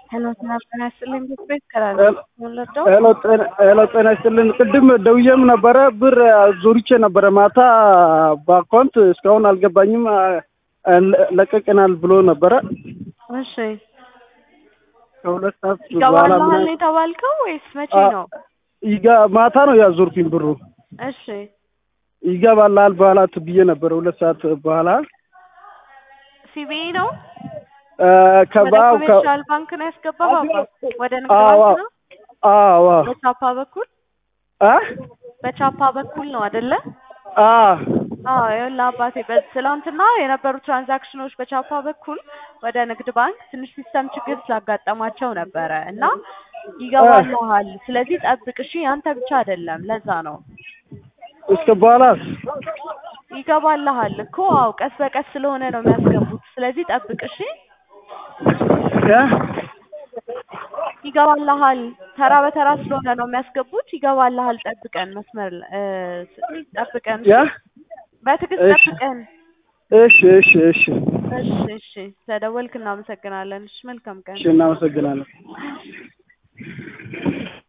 ሄሎ ጤና ይስጥልኝ ቤት ሄሎ ጤና ይስጥልን። ቅድም ደውዬም ነበረ ብር ዞርቼ ነበረ ማታ በአካውንት እስካሁን አልገባኝም። ለቀቅናል ብሎ ነበረ። እሺ ከሁለት ሰዓት በኋላ ይገባልሃል የተባልከው ወይስ መቼ ነው? ይጋ- ማታ ነው ያዞርኩኝ ብሩ እሺ ይገባልሃል በኋላ ብዬ ነበረ። ሁለት ሰዓት በኋላ ሲቢኢ ነው እ ወደ ከባው ከ- ኮሜርሻል ባንክ ነው ያስገባው ወደ ንግድ አዎ ባንክ ነው አዎ በቻፓ በኩል አ በቻፓ በኩል ነው አይደለ? አ አዎ ይኸውልህ አባቴ በትላንትና የነበሩ ትራንዛክሽኖች በቻፓ በኩል ወደ ንግድ ባንክ ትንሽ ሲስተም ችግር ስላጋጠማቸው ነበረ እና ይገባልሃል። ስለዚህ ጠብቅ እሺ። ያንተ ብቻ አይደለም፣ ለዛ ነው እስከ በኋላስ ይገባልሃል እኮ። አዎ ቀስ በቀስ ስለሆነ ነው የሚያስገቡት። ስለዚህ ጠብቅ እሺ። እ ይገባልሃል። ተራ በተራ ስለሆነ ነው የሚያስገቡት። ይገባልሃል። ጠብቀን መስመር እ ጠብቀን ያ በትዕግስት እሺ። ጠብቀን። እሺ እሺ እሺ እሺ እሺ። ስለደወልክ እናመሰግናለን። እሺ መልካም ቀን። እሺ እናመሰግናለን።